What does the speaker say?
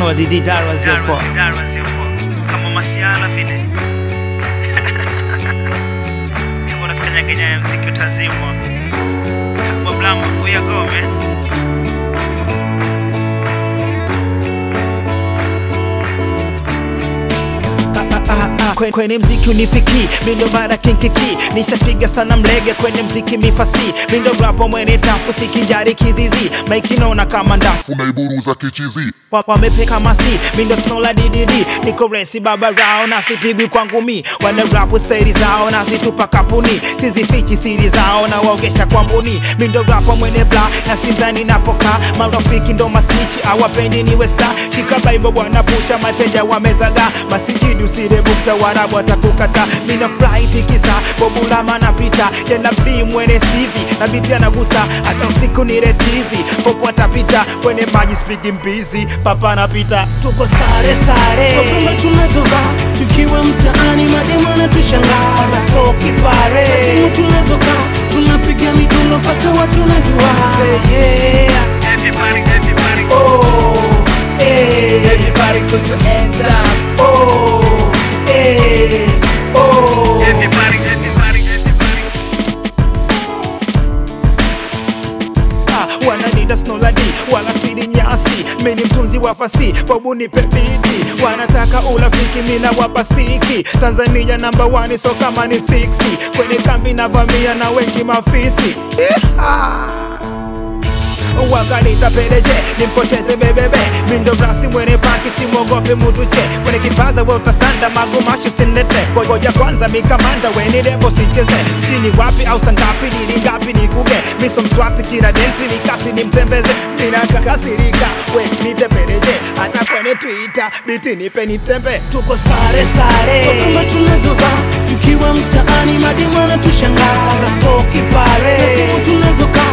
Snow Didi Darwa Ziopo. Darwa zipo kama masiala vile Mbona sikanyaganya ya mziki utazimwa Boblama uyagome Kwe- kwenye mziki unifiki mindo bara kinkiki nishapiga sana mlege kwenye mziki mifasi mindo rapo mwene tafu sikinjari kizizi maikinona kama ndafu unaiburuza kichizi Wa- wamepeka masi mindo snola ddd niko resi baba rao na sipigwi kwangu mi wana rapu staili zao na situpa kapuni sizifichi siri zao na waogesha kwa mbuni mindo rapo mwene bla na sinzani napoka marafiki ndo masnichi awapendi niwe sta shika bible bwana pusha mateja wamezaga masingidu sirebukta warabu watakukata mina fly tikisa bobulama napita yanabii mwene sivi na biti anagusa hata usiku ni retizi popo atapita kwenye maji spidi mbizi papa anapita tuko sare sare Kwamba tunazovaa tukiwa mtaani, mademu anatushangaa. Wanastoki pare Simu tunazokaa tunapiga midundo mpaka watu wanajua. Say yeah Everybody, everybody Oh eh Everybody put your hands up Oh eh Oh Everybody, everybody, everybody Ah, wananida snoladi wala siri nyasi mini mtunzi wa fasi babu nipe biti wanataka ulafiki mina wapasiki tanzania namba wani so kama ni fiksi kwenye kambi na vamia na wengi mafisi Iha! wakanita pereje nimpoteze bebebe mindo rasi mwene paki simwogope mutu che kwenye kipaza we utasanda magumashu sinete ngoja kwanza mikamanda weni debo sicheze sijui ni wapi au sangapi nili ngapi nikuge miso mswati kila denti nikasi nimtembeze minakakasirika we nitepereje hata kwenye twitter biti nipe nitembe tuko sare sare Kwamba tunazovaa tukiwa mtaani, mademu anatushangaa. Wanastoki pare Simu tunazokaa